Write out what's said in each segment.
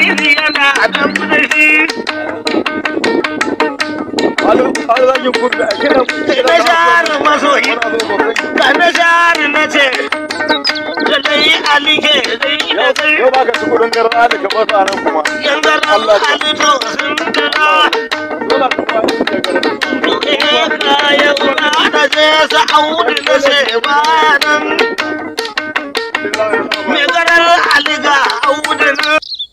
ubangiji yana dan shi Alu alu zan yi kurda kina na share masoyi ga na share na ce da dai alike dai da dai Yau ba ka ci kudin garra da ka basa nan kuma. yanzu ran alito sun dara Dole ka ba shi da garra. kaya una da je sa audu na ce ba nan me garar aliga audu na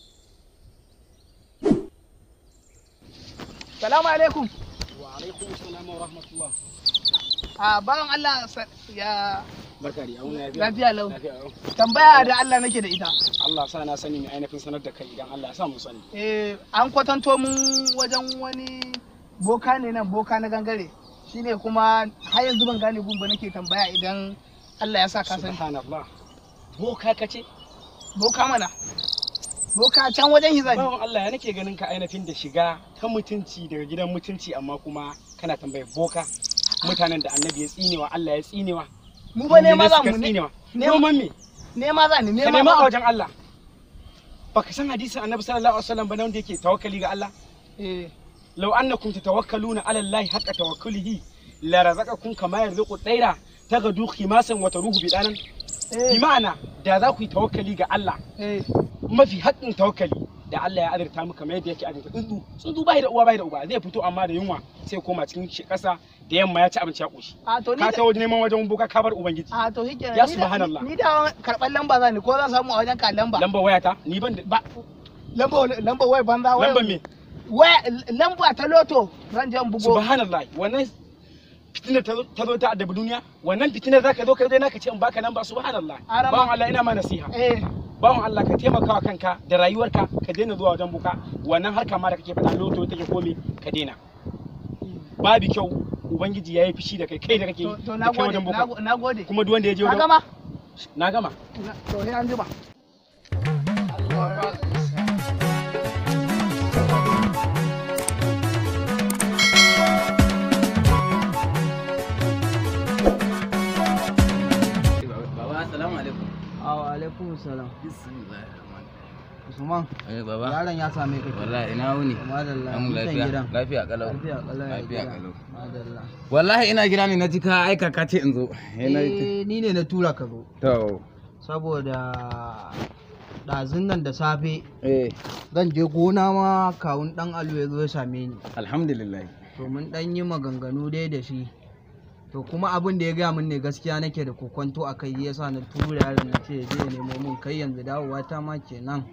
Salamu alaikum. Wa alaikum salam wa rahmatullah. A bawan Allah sa- ya Barka da yawon lafiya. lafiya lau. Lafiya yau. Tambaya da Allah nake da ita. Allah sa na sani mai ainihin sanar da kai idan Allah ya sa mu sani. Eh, an kwatanto mun wajen wani boka ne nan boka na gangare. Shine kuma har yanzu ban gane gun ba nake tambaya idan Allah ya sa ka sani. Subhanallah. Boka ka ce? Boka mana. Boka can wajen hizabi. Bawan Allah ya nake ganin ka ainihin da shiga ta mutunci daga gidan mutunci amma kuma kana tambayar boka. Mutanen da annabi ya tsinewa Allah ya tsinewa. Mu ba nema za suka mu ne. tsinewa. nema- Noman me? Nema za ni Ka nema nema a za. wajen Allah. Baka san hadisin annabi sallallahu alaihi wasallam ba na wanda yake tawakkali ga Allah? Eh, لو أنكم تتوكلون على الله حق توكله لرزقكم كما يرزق الطير تغدو خماسا وتروح بدانا eh, بمعنى da za ku yi tawakkali ga Allah eh. mafi haƙƙin tawakkali da Allah ya azurta mu kamar yadda yake azurta tsuntsu tsuntsu bai da uwa bai da uba zai fito amma da yunwa sai koma cikin shi ƙasa da yamma ya ci abinci ya ƙoshi A to ni ka da- tawo neman wajen boka ka bar ubangiji a to shi kenan. Ya Ni da- subhanallah. Ni da karɓar lamba za ni ko zan samu a wajen ka lamba. lamba wayata ni ban da ba Lamba lamba wai banza wai. lamba me waya lamba ta loto zan je in bugo subhanallah wannan fitinar ta zo- ta zo ta addabi duniya wannan fitinar zaka zo ka zo naka ce in baka lamba subhanallah Arama. bawan Allah ina ma nasiha eh bawan Allah ka taimaka wa kanka da rayuwarka ka daina zuwa wajen buka wannan harka ma da kake faɗa loto take komi ka daina babu kyau ubangiji ya yi fushi da kai kai da kake to to da na kai gode wajen na buka go- na gode kuma duk wanda ya je ka wajen gama na gama Na- to sai an jima Baba, assalamu alaikum. Awa alaikum salam. Usman, Eh, baba. yaron ya same ka. Wallahi ina wuni. Madalla. An mutan lafiya. gidan. Lafiya kalau. Lafiya kalau. ya Lafiya gida. kalau. Madalla. Wallahi ina gida ne na ji ka aika ka ce in zo. Eh, na- Eh, ni ne na tura ka zo. To. Saboda ɗazun nan da safe Eh, zan je gona ma kawun ɗan alu ya zo ya same ni. alhamdulillah. To mun ɗan yi maganganu dai da shi. To kuma abin da ya gaya min ne gaskiya nake da kokonto a kai yasa na tura yaron na ce ya je ya nemo min kai yanzu dawowa ta ma kenan.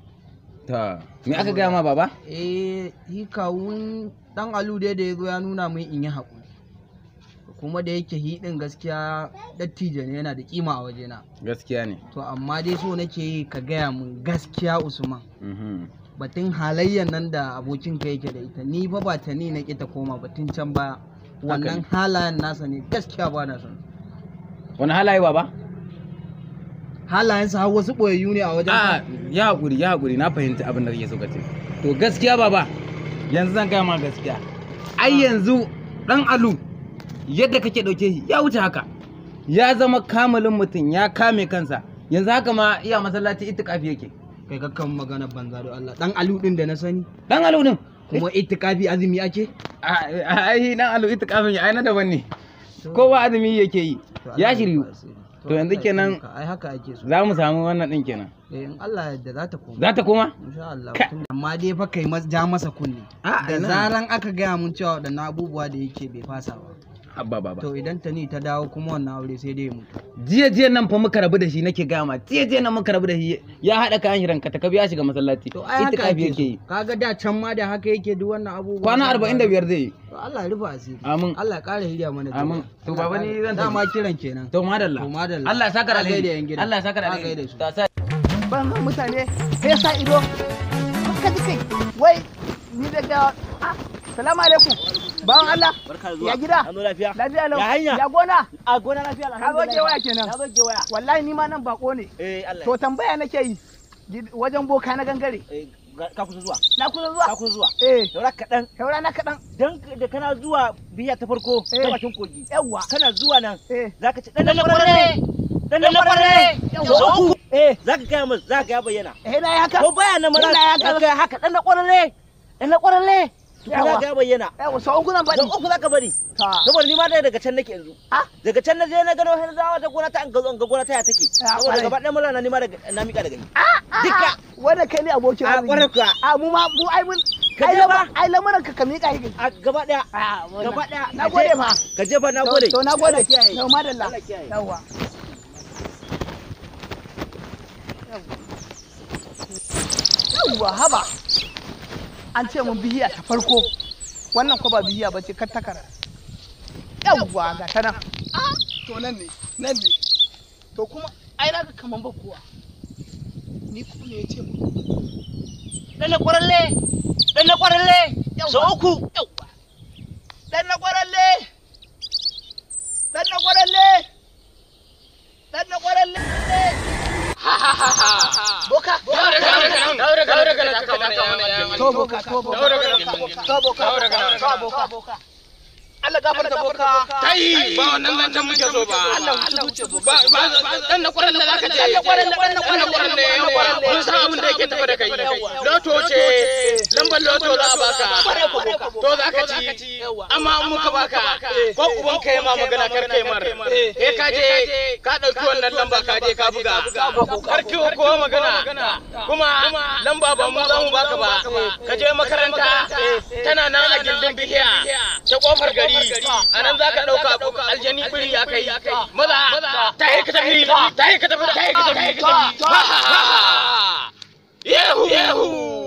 To, me aka gaya ma baba? eh shi kawun dan alu dai da ya zo ya nuna min in yi haƙuri kuma da yake hi din gaskiya dattijo ne yana da kima a wajena Gaskiya ne. to amma dai so nake yi ka gaya min gaskiya usman Mhm. batun halayyar nan da abokin ka yake da ita ni fa ba ta ni na ƙi ta koma batun can baya wannan halayen nasa ne gaskiya ba na son Wani halaye baba? halayensa har wasu ɓoyayyu ne a wajen A, ka ya haƙuri, ya haƙuri, na fahimci abin da kake so ka ce. To gaskiya baba, yanzu zan gaya ma gaskiya. Ai yanzu ɗan alu yadda kake ɗauke shi ya wuce haka. Ya zama kamalin mutum ya kame kansa. Yanzu haka ma iya masallaci itikafi yake. kai kakkan magana banza da Allah dan alu din da na sani Dan alu din. kuma itikafi azumi ake ai dan alu itikafin ya aina daban ne. Kowa azumi yake yi. To Ya Allah shiryu. rufa asiri. To yanzu Allah ya kenan taimaka. ai haka ake so za mu samu wannan din kenan. eh in Allah yadda za ta koma Za ta koma? insha Allah Ka- tun- amma dai fa kai mas- ja masa kunne A, da ina. zaran aka gaya mun cewa waɗannan abubuwa da yake bai fasa ba Abba baba. to idan ta ni ta dawo kuma wannan aure sai dai ya mutu jiya jiya nan fa muka rabu da shi nake gama jiya jiya nan muka rabu da shi ya haɗa kayan shi ranka ta kabi ya shiga masallaci to ai haka itikafi ake yake yi so kaga da can ma da haka yake duk wannan abubuwa kwana arba'in da biyar zai yi to Allah ya rufa asiri Amin. Allah ya ƙara hiriya mana da Amin. ruwa. To, Allah baba, ya ni ƙara- zan tafi. dama kiran kenan to madalla To, madalla. Allah ya saka da A gaida yan alheri gida. Allah ya saka da A alheri gaida su. ta sa ban san mutane sai ya sa ido ka ji kai wai ni daga ah salamu alaikum bawan Allah barka da zuwa ya gida an zo lafiya lafiya lau Ya hanya? ya gona a gona lafiya ka zo gewaya kenan na zo gewaya wallahi ni ma nan bako ne eh Allah to tambaya nake yi gid- wajen boka na gangare eh ga- ka kusa zuwa na kusa ka zuwa kusa zuwa eh saura kaɗan saura na kaɗan dan da kana zuwa biya ta farko Eh. ta bakin kogi yawwa kana zuwa nan eh zaka ci dan kwararre dan kwararre so uku eh za ka gaya masa za ka ya bayyana eh na haka ko baya nan mana Ina ya za ka haka dan na kwaralle dan na kwaralle za Yawa. ka ya bayyana yawa so uku zan so faɗi uku za ka bari ta saboda ni ma dai daga can nake yanzu Ah? daga can na je na gano har zawa ta gona ta an gazo an ga gona ta ya take Ah, saboda kwarai. gaba ɗaya mulana ni ma daga na mika daga ni Dukka. wanda kai ne abokin a arziki kwarai kuwa a mu ma mu ai mun Ka ai je lama- ba? ai lamuran ka ka miƙa shi a gaba ɗaya a gaba ɗaya na Ka gode je- fa ka je fa na To- gode to na gode Allah kiyaye. yau madalla Allah kiyaye. yawa yawwa haba an ce mun bihiya ta farko wannan ko ba bihiya ba ce kar takara yawwa ga ta nan to nan ne nan ne to kuma ai na ga kaman ba kuwa ni kuma ne ya ce mu dan na kwaralle dan na kwaralle so uku yawwa dan na kwaralle dan na kwaralle dan na kwaralle boka to boka to boka to boka to boka boka Allah gafarta boka kai ba wannan zancen muke so ba Allah wuce zuciya boka ba ba dan na kwaran da zaka je Dan na kwaran da- dan na kwaran da- kwaran da yawa mun san abin da yake tafa da kai loto ce lambar loto za a baka to za ka ci amma an muka baka ko uban kai ma magana kar kai mar eh ka je ka dauki wannan lamba ka je ka buga kar ki ko magana kuma lamba ba mu za mu baka ba ka je makaranta tana nan a gindin bihiya ta kofar gari a nan za ka dauka aljani biri ya kai maza ta yi ka tafi ta yi ka tafi ta yi ka tafi yehu yehu